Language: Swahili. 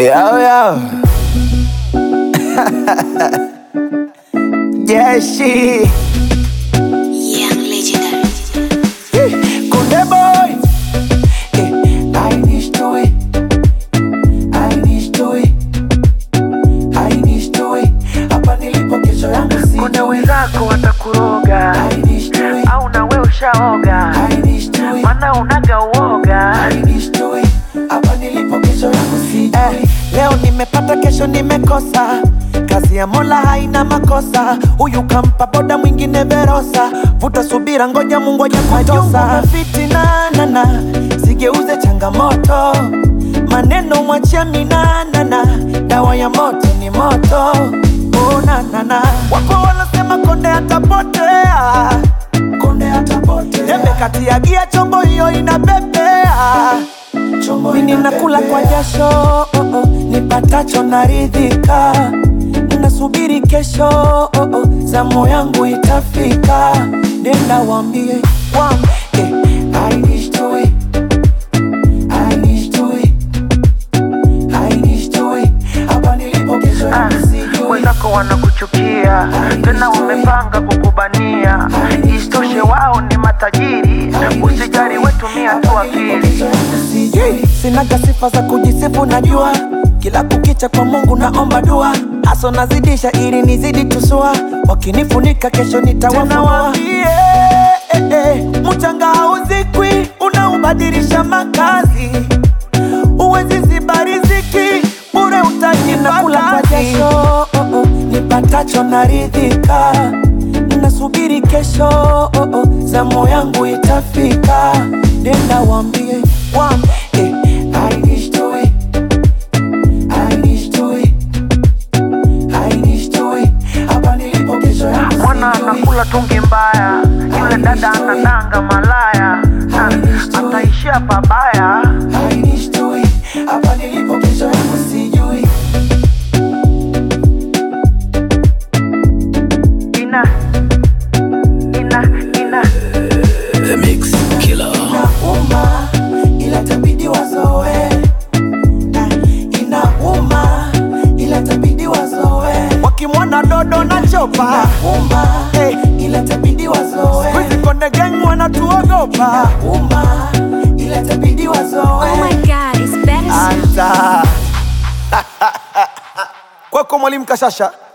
Yo, yo. Jeshi. Young legendary. Kunde boy. Eh, I need to it. I need to it. I need to it. Hapa nilipo kesho yangu si. Kuna wenzako watakuroga I need to it. au na we ushaoga, I need to it. mana unaga uoga. I need to it. Hapa nilipo kesho yangu si. Eh, leo nimepata kesho nimekosa kazi ya mola haina makosa huyu kampa boda mwingine verosa vuta subira ngoja mungu aja kutosa fitinanana sigeuze changamoto maneno mwachia minanana dawa ya moto ni moto unanana wapo wanasema konde atapotea konde atapotea tembe kati ya gia chombo hiyo inapepea mimi nakula kwa jasho oh, oh, nipatacho naridhika nasubiri kesho oh, oh, zamu yangu itafika nenda wambie wambie I need to it. I need to it. I need to it. Hapa nilipo kesho Ah, yangu sijui. Wenzako wanakuchukia tena wamepanga kukubania, isitoshe wao ni matajiri. Usijali, wetumia tu akili. Sijui, sinaga sifa za kujisifu najua kila kukicha kwa mungu naomba dua haso nazidisha ili nizidi tusua wakinifunika kesho nitawafunua eh, eh, mchanga hauzikwi unaubadilisha makazi uwezi ziba riziki bure utajinakula kwa jasho oh, oh, nipatacho naridhika nasubiri kesho oh, oh, zamu yangu itafika nenda wambie wambie I need to it. I need to it. I need to it. Hapa nilipo kesho yangu Mwana sijui. anakula tungi mbaya, yule dada anadanga malaya, na ataishia pabaya. I need to it. Hapa nilipo kesho yangu sijui. Ina ina ina Inauma ila tabidi wazoe. Ah, Inauma ila tabidi wazoe. Wakimwona dodo na chopa Inauma ila tabidi wazoe. Wizi konde gang wanatuogopa Inauma ila tabidi wazoe. Oh my god, it's better. Anza kwako mwalimu Kashasha